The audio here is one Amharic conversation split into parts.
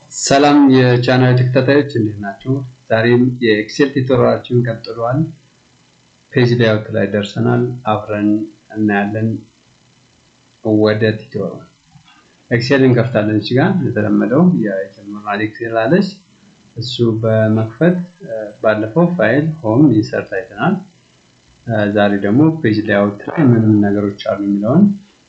ሰላም የቻናል ተከታታዮች እንዴት ናቸው? ዛሬም የኤክሴል ቱቶሪያላችን ቀጥሏል። ፔጅ ላይአውት ላይ ደርሰናል። አብረን እናያለን። ወደ ቱቶሪያሉ ኤክሴል እንከፍታለን። እዚህ ጋር የተለመደው የጀመርናል ኤክሴል አለች። እሱ በመክፈት ባለፈው ፋይል ሆም ኢንሰርት አይተናል። ዛሬ ደግሞ ፔጅ ላይአውት ላይ ምን ምን ነገሮች አሉ የሚለውን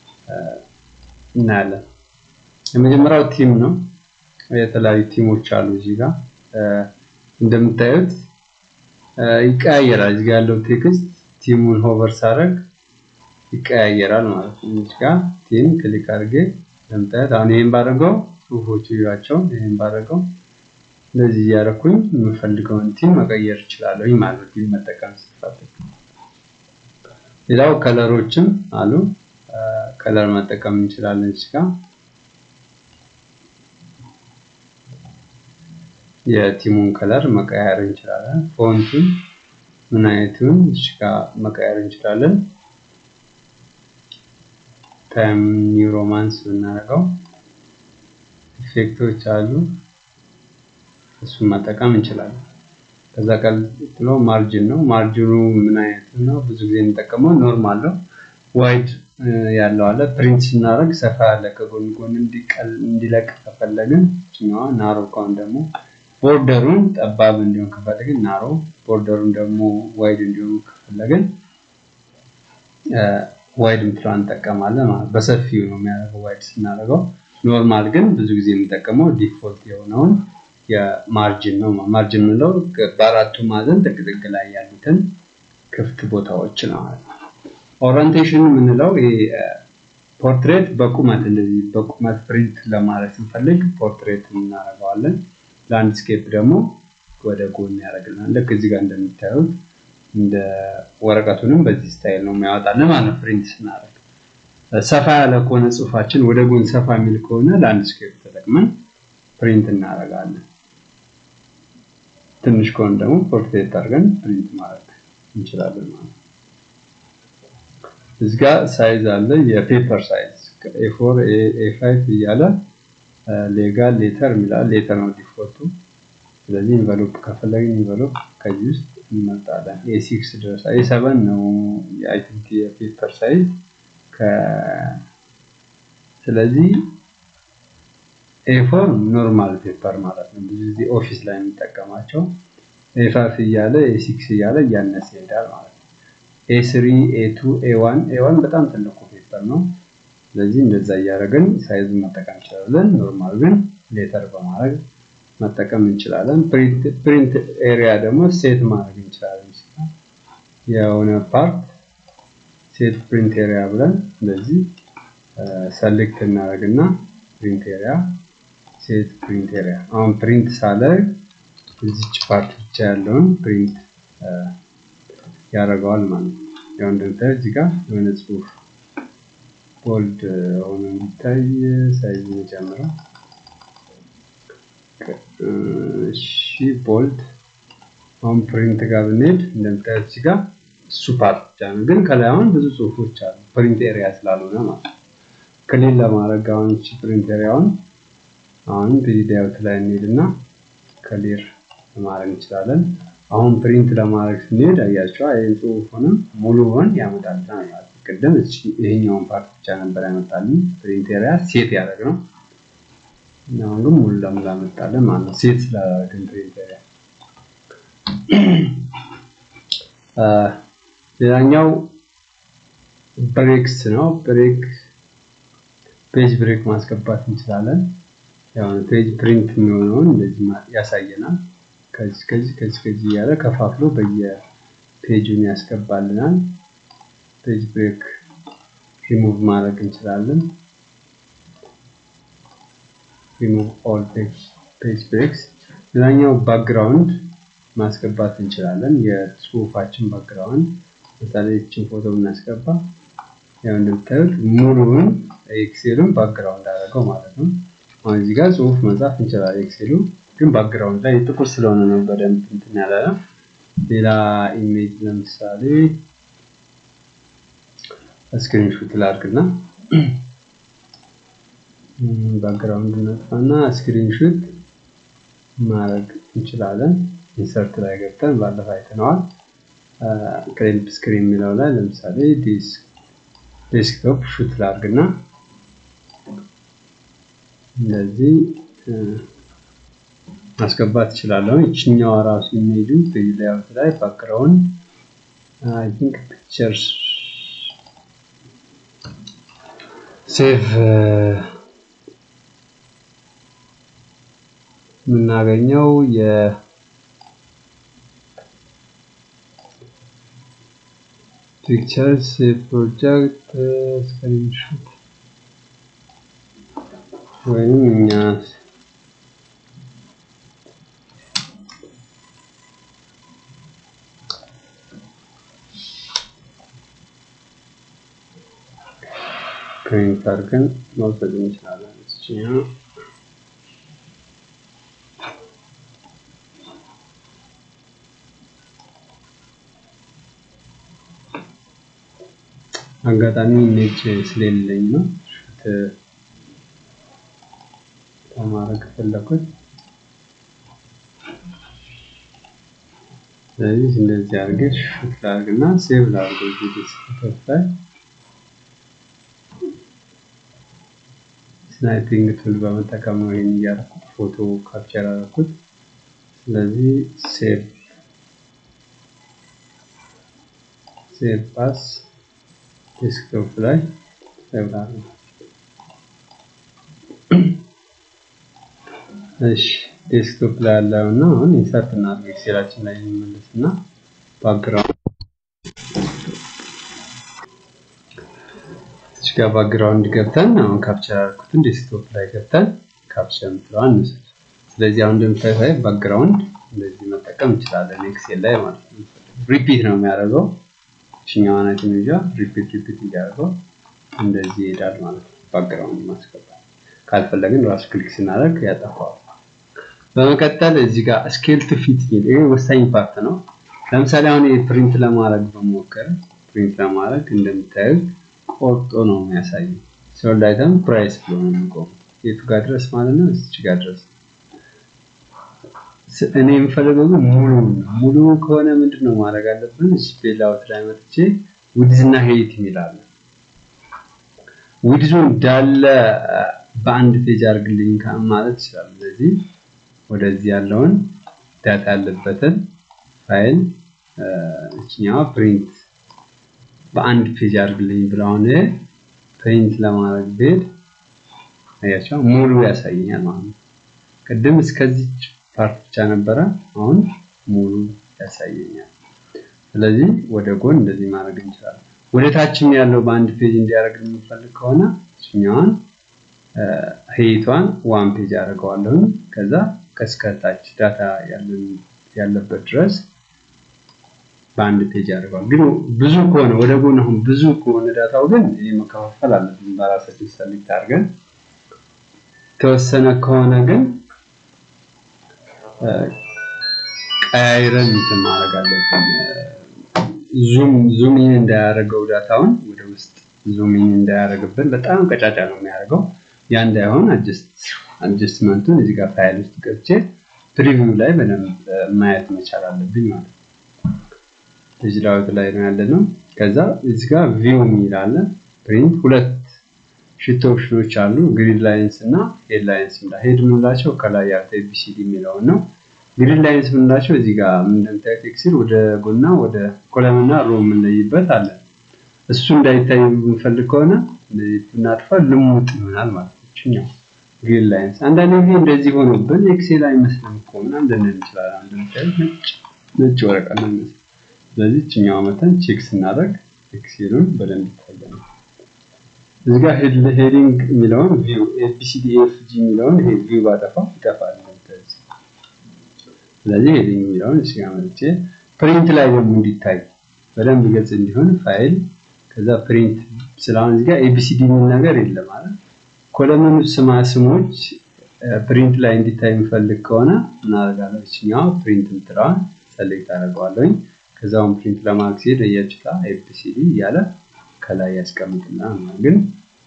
እናያለን። የመጀመሪያው ቲም ነው። የተለያዩ ቲሞች አሉ እዚህ ጋር እንደምታዩት ይቀያየራል። እዚህ ጋር ያለው ቴክስት ቲሙን ሆቨር ሳረግ ይቀያየራል ማለት ነው። እዚህ ጋር ቲም ክሊክ አድርጌ እንደምታዩት አሁን ይሄን ባደረገው ጽሁፎቹ ይዋቸው ይሄን ባደረገው እንደዚህ እያደረኩኝ የምፈልገውን ቲም መቀየር እችላለሁ ማለት ነው። ቲም መጠቀም ስፈልግ ሌላው ከለሮችም አሉ። ከለር መጠቀም እንችላለን እዚህ ጋር የቲሙን ከለር መቀየር እንችላለን። ፎንቱን ምን አይነቱን እዚህ ጋር መቀየር እንችላለን። ታይም ኒው ሮማንስ ብናደርገው ኢፌክቶች አሉ፣ እሱን መጠቀም እንችላለን። ከዛ ቀጥሎ ማርጅን ነው። ማርጅኑ ምን አይነት ነው? ብዙ ጊዜ የምንጠቀመው ኖርማል ነው። ዋይድ ያለው አለ። ፕሪንት ስናደርግ ሰፋ ያለ ከጎን ጎን እንዲለቅ ከፈለግን ችኛዋ ናሮ ከሆን ደግሞ ቦርደሩን ጠባብ እንዲሆን ከፈለግን ናሮ፣ ቦርደሩን ደግሞ ዋይድ እንዲሆን ከፈለግን ዋይድ ምትለዋ እንጠቀማለን ማለት በሰፊው ነው የሚያደርገው ዋይድ ስናደርገው። ኖርማል ግን ብዙ ጊዜ የምንጠቀመው ዲፎልት የሆነውን የማርጅን ነው። ማርጅን የምንለው በአራቱ ማዕዘን ጥቅጥቅ ላይ ያሉትን ክፍት ቦታዎች ነው ማለት ነው። ኦሪንቴሽን የምንለው ፖርትሬት በቁመት እንደዚህ በቁመት ፕሪንት ለማድረግ ስንፈልግ ፖርትሬት እናደርገዋለን። ላንድስኬፕ ደግሞ ወደ ጎን ያደርግልናል። ልክ እዚህ ጋር እንደምታዩት እንደ ወረቀቱንም በዚህ ስታይል ነው የሚያወጣልን ማለት ነው። ፕሪንት ስናደርግ ሰፋ ያለ ከሆነ ጽሁፋችን ወደ ጎን ሰፋ የሚል ከሆነ ላንድስኬፕ ተጠቅመን ፕሪንት እናደርጋለን። ትንሽ ከሆነ ደግሞ ፖርትሬት አድርገን ፕሪንት ማድረግ እንችላለን ማለት ነው። እዚህ ጋር ሳይዝ አለ። የፔፐር ሳይዝ ኤ4 ኤ5 እያለ ሌጋል ሌተር የሚላል ሌተር ነው ዲፎልቱ። ስለዚህ ኢንቨሎፕ ከፈለግን ኢንቨሎፕ ከዚህ ውስጥ እንመርጣለን። ኤ6 ድረስ ኤ7 ነው አይ ቲንክ የፔፐር ሳይዝ ስለዚህ ኤ4 ኖርማል ፔፐር ማለት ነው። ብዙ ጊዜ ኦፊስ ላይ የሚጠቀማቸው ኤ5 እያለ ኤ6 እያለ እያነሰ ይሄዳል ማለት ነው። ኤ3 ኤ2 ኤ1 ኤ1 በጣም ትልቁ ፔፐር ነው። ስለዚህ እንደዛ እያደረግን ሳይዙን መጠቀም እንችላለን። ኖርማል ግን ሌተር በማድረግ መጠቀም እንችላለን። ፕሪንት ኤሪያ ደግሞ ሴት ማድረግ እንችላለን። የሆነ ፓርት ሴት ፕሪንት ኤሪያ ብለን እንደዚህ ሰሌክት እናደርግና ፕሪንት ኤሪያ ሴት ፕሪንት ኤሪያ አሁን ፕሪንት ሳደርግ እዚች ፓርት ብቻ ያለውን ፕሪንት ያደርገዋል ማለት ነው። ያው እንደምታዩት እዚህ ጋር የሆነ ጽሁፍ ቦልድ ሆኖ የሚታይ ሳይዝ ጨምረው። እሺ ቦልድ አሁን ፕሪንት ጋር ብንሄድ እንደምታዩት እዚህ ጋር እሱ ፓርት ብቻ ነው፣ ግን ከላይ አሁን ብዙ ጽሁፎች አሉ ፕሪንት ኤሪያ ስላልሆነ ማለት ነው። ክሊል ለማድረግ አሁን እቺ ፕሪንት ኤሪያውን አሁን ፔጅ ላይአውት ላይ እንሄድና ክሊር ማድረግ እንችላለን። አሁን ፕሪንት ለማድረግ ስንሄድ አያቸው ይህን ጽሁፉንም ሙሉውን ያመጣልናል ማለት ነው። ቅድም ይሄኛውን ፓርት ብቻ ነበር ያመጣልን ፕሪንት ኤሪያ ሴት ያደረግ ነው። አሁን ግን ሙሉ ለሙሉ ያመጣልን ማለት ነው። ሴት ስላደረግን ፕሪንት ኤሪያ። ሌላኛው ብሬክስ ነው። ብሬክ ፔጅ ብሬክ ማስገባት እንችላለን። ያው ፔጅ ፕሪንት የሚሆነውን እንደዚህ ያሳየናል። ከዚህ ከዚህ ከዚህ ከዚህ እያለ ከፋፍሎ በየፔጁን ያስገባልናል። ፔጅ ብሬክ ሪሙቭ ማድረግ እንችላለን። ሪሙቭ ኦል ፔጅ ብሬክስ። ሌላኛው ባክግራውንድ ማስገባት እንችላለን። የጽሁፋችን ባክግራውንድ ለምሳሌ ይችን ፎቶ ብናስገባ ያው እንደምታዩት ሙሉውን ኤክሴሉን ባክግራውንድ አደረገው ማለት ነው። አሁን እዚህ ጋር ጽሁፍ መጻፍ እንችላለን። ኤክሴሉ ግን ባክግራውንድ ላይ ጥቁር ስለሆነ ነው በደንብ እንትን ያለ ነው። ሌላ ኢሜጅ ለምሳሌ ስክሪንሾት ላድርግና ባክግራውንድ ነጥፋና ስክሪንሾት ማድረግ እንችላለን። ኢንሰርት ላይ ገብተን ባለፈው አይተነዋል። ክሬዲት ስክሪን የሚለው ላይ ለምሳሌ ዴስክቶፕ ሹት ላድርግና እንደዚህ ማስገባት እችላለሁ። ይችኛዋ ራሱ ኢሜጁ ፔጅ ላይአውት ላይ ባክግራውንድ አይ ቲንክ ፒክቸርስ ሴቭ የምናገኘው የ ፒክቸርስ ፕሮጀክት ስክሪንሾት ወይም እኛ ፕሪንት አድርገን መውሰድ እንችላለን። እችኛው አጋጣሚ ኢሜጅ ስለሌለኝ ነው ሹት ለማድረግ ፈለኩት። ስለዚህ እንደዚህ አድርገሽ ሹት ላድርግና ሴቭ ላድርገው እዚህ ዴስክቶፕ ላይ ስናይፒንግ ቱል በመጠቀም ነው ይሄን እያደረኩት ፎቶ ካፕቸር አደረኩት። ስለዚህ ሴቭ ሴቭ ፓስ ዴስክቶፕ ላይ ሴቭ ላድርገው። እሺ ዴስክቶፕ ላይ ያለው እና አሁን ኢንሰርት እናድርግ ኤክሴላችን ላይ እንመለስና ባክግራውንድ እዚህ ጋር ባክግራውንድ ገብተን አሁን ካፕቸር አድርኩትን ዴስክቶፕ ላይ ገብተን ካፕቸር የምትለዋን እንውሰድ። ስለዚህ አሁን እንደምታዩት ባክግራውንድ እንደዚህ መጠቀም እንችላለን ኤክሴል ላይ ማለት ነው። ሪፒት ነው የሚያደርገው እችኛዋን አይነት ኢሜጇ ሪፒት ሪፒት እያደረገው እንደዚህ ይሄዳል ማለት ነው። ባክግራውንድ ማስገባት ካልፈለግን ራሱ ክሊክ ስናደርግ ያጠፋዋል። በመቀጠል እዚህ ጋር ስኬል ቱ ፊት የሚል ይሄ ወሳኝ ፓርት ነው። ለምሳሌ አሁን ፕሪንት ለማድረግ በሞከር ፕሪንት ለማድረግ እንደምታዩት ቆርጦ ነው የሚያሳየው። ሶልድ አይተም ፕራይስ ብሎ ነው የሚቆመው። የቱ ጋር ድረስ ማለት ነው? እዚች ጋር ድረስ። እኔ የምፈልገው ግን ሙሉ ነው። ሙሉ ከሆነ ምንድን ነው ማድረግ አለብን? እዚህ ፔላውት ላይ መጥቼ ዊድዝ እና ሄይት የሚላለ ዊድዙ እንዳለ በአንድ ፔጅ አድርግልኝ ማለት ይችላል። ስለዚህ ወደዚህ ያለውን ዳታ ያለበትን ፋይል እችኛዋ ፕሪንት በአንድ ፔጅ አድርግልኝ ብለውን ፕሪንት ለማድረግ ብሄድ አያቸው ሙሉ ያሳየኛል ማለት ነው። ቅድም እስከዚች ፓርት ብቻ ነበረ፣ አሁን ሙሉ ያሳየኛል። ስለዚህ ወደ ጎን እንደዚህ ማድረግ እንችላለን። ወደ ታችም ያለው በአንድ ፔጅ እንዲያደርግ የምንፈልግ ከሆነ እችኛዋን ሄይቷን ዋን ፔጅ አድርገዋለሁ። ከዛ ከስከታች ዳታ ያለበት ድረስ በአንድ ፔጅ አድርገዋል። ግን ብዙ ከሆነ ወደ ጎን አሁን ብዙ ከሆነ ዳታው ግን ይህ መከፋፈል አለብን በራሳችን ሰሌክት አድርገን የተወሰነ ከሆነ ግን ቀያይረን እንትን ማድረግ አለብን። ዙም ዙም ኢን እንዳያደርገው ዳታውን ወደ ውስጥ ዙም ኢን እንዳያደርግብን በጣም ቀጫጫ ነው የሚያደርገው። ያ እንዳይሆን አጀስትመንቱን እዚህ ጋር ፋይል ውስጥ ገብቼ ፕሪቪው ላይ በደንብ ማየት መቻል አለብኝ ማለት ነው። እዚህ ላውት ላይ ነው ያለ ነው። ከዛ እዚህ ጋር ቪው የሚል አለ። ፕሪንት ሁለት ሽት ኦፕሽኖች አሉ፣ ግሪድ ላይንስ እና ሄድ ላይንስ። ሄድ የምንላቸው ከላይ ያሉት ኤቢሲዲ የሚለውን ነው። ግሪድ ላይንስ የምንላቸው እዚህ ጋር እንደምታዩት ኤክሴል ወደ ጎና ወደ ኮለምና ሮ የምንለይበት አለ። እሱ እንዳይታይ የምንፈልግ ከሆነ ብናጥፋ ልሙጥ ይሆናል ማለት ነው። እችኛው ግሪድ ላይንስ አንዳንድ ጊዜ እንደዚህ ሆኖብን ኤክሴል አይመስልም እኮ ምናምን ልንል እንችላለን። እንደምታዩት ነጭ ነጭ ወረቀት ነው የሚመስለው። ስለዚህ እችኛዋ መተን ቼክ ስናደርግ ኤክሴሉን በደንብ ይታያል። እዚህ ጋር ሄዲንግ የሚለውን ቪው ኤቢሲዲ ኤፍ ጂ የሚለውን ይሄ ቪው ባጠፋው ይጠፋል። ስለዚህ ሄዲንግ የሚለውን እዚህ ጋር መጥቼ ፕሪንት ላይ ደግሞ እንዲታይ በደንብ ግልጽ እንዲሆን ፋይል ከዛ ፕሪንት ስለአሁን እዚህ ጋር ኤቢሲዲ የሚል ነገር የለም ማለት ኮለመኑ ስማ ስሞች ፕሪንት ላይ እንዲታይ የሚፈልግ ከሆነ እናደርጋለን። እችኛዋ ፕሪንት ምትለዋን ሰሌክት አደርገዋለሁኝ። ከዛውን ፕሪንት ለማድረግ ሲሄድ እያችታ ኤቢሲዲ እያለ ከላይ ያስቀምጥልናል። ግን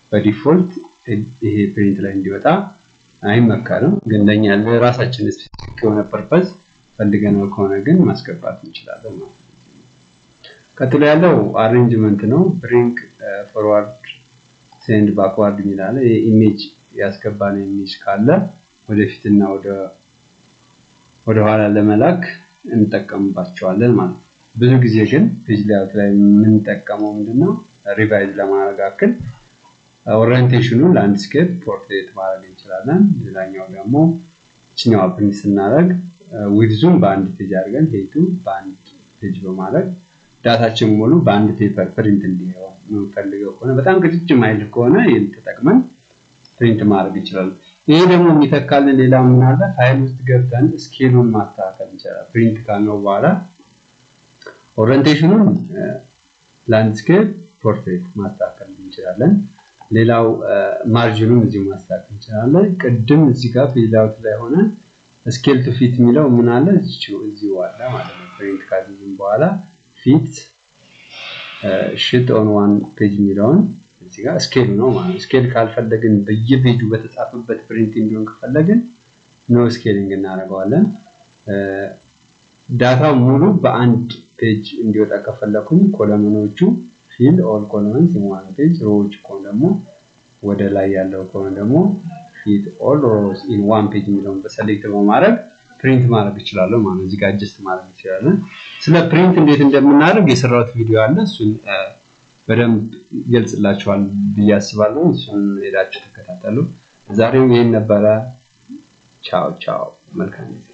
በዲፎልት ይሄ ፕሪንት ላይ እንዲወጣ አይመከርም። ግን ለኛ ለራሳችን ስፔሲፊክ ለስፔሲፊክ የሆነ ፐርፐዝ ፈልገነው ከሆነ ግን ማስገባት እንችላለን ማለት ነው። ቀጥሎ ያለው አሬንጅመንት ነው። ብሪንግ ፎርዋርድ ሴንድ ባክዋርድ የሚላለ የኢሜጅ ያስገባነው ኢሜጅ ካለ ወደፊትና ወደ ወደኋላ ለመላክ እንጠቀምባቸዋለን ማለት ነው። ብዙ ጊዜ ግን ፔጅ ላይአውት ላይ የምንጠቀመው ምንድነው ሪቫይዝ ለማድረግ አክል ኦሪየንቴሽኑ ላንድስኬፕ ፖርትሬት ማድረግ እንችላለን። ሌላኛው ደግሞ ችኛዋ ፕሪንት ስናደርግ ዊድዙን በአንድ ፔጅ አድርገን ሄቱ በአንድ ፔጅ በማድረግ ዳታችን ሙሉ በአንድ ፔፐር ፕሪንት እንዲሆን የምንፈልገው ከሆነ በጣም ቅጭጭ ማይል ከሆነ ይህን ተጠቅመን ፕሪንት ማድረግ ይችላል። ይሄ ደግሞ የሚተካልን ሌላ ምን አለ? ፋይል ውስጥ ገብተን ስኬሉን ማስተካከል እንችላለን። ፕሪንት ካልነው በኋላ ኦሪየንቴሽኑን ላንድስኬፕ ፖርትሬት ማስተካከል እንችላለን። ሌላው ማርጅኑን እዚሁ ማስተካከል እንችላለን። ቅድም እዚህ ጋር ፔጅ ላይአውት ላይ ሆነን ስኬል ቱ ፊት የሚለው ምን አለ? እዚሁ አለ ማለት ነው። ፕሪንት ካደረግን በኋላ ፊት ሽት ኦን ዋን ፔጅ የሚለውን እዚህ ጋር ስኬል ነው ማለት ነው። ስኬል ካልፈለግን በየፔጁ በተጻፈበት ፕሪንት እንዲሆን ከፈለግን ኖ ስኬሊንግ እናደርገዋለን። ዳታው ሙሉ በአንድ ፔጅ እንዲወጣ ከፈለኩኝ ኮለመኖቹ ፊል ኦል ኮለመንስ ኢን ዋን ፔጅ፣ ሮዎች ከሆነ ደግሞ ወደ ላይ ያለው ከሆነ ደግሞ ፊት ኦል ሮውስ ኢን ዋን ፔጅ የሚለውን በሰሌክት በማድረግ ፕሪንት ማድረግ እችላለሁ ማለት ነው። እዚህ ጋር አጀስት ማድረግ እንችላለን። ስለ ፕሪንት እንዴት እንደምናደርግ የሰራሁት ቪዲዮ አለ። እሱን በደንብ ይገልጽላችኋል ብዬ አስባለሁ። እሱን ሄዳችሁ ተከታተሉ። ዛሬው ይህን ነበረ። ቻው ቻው። መልካም ጊዜ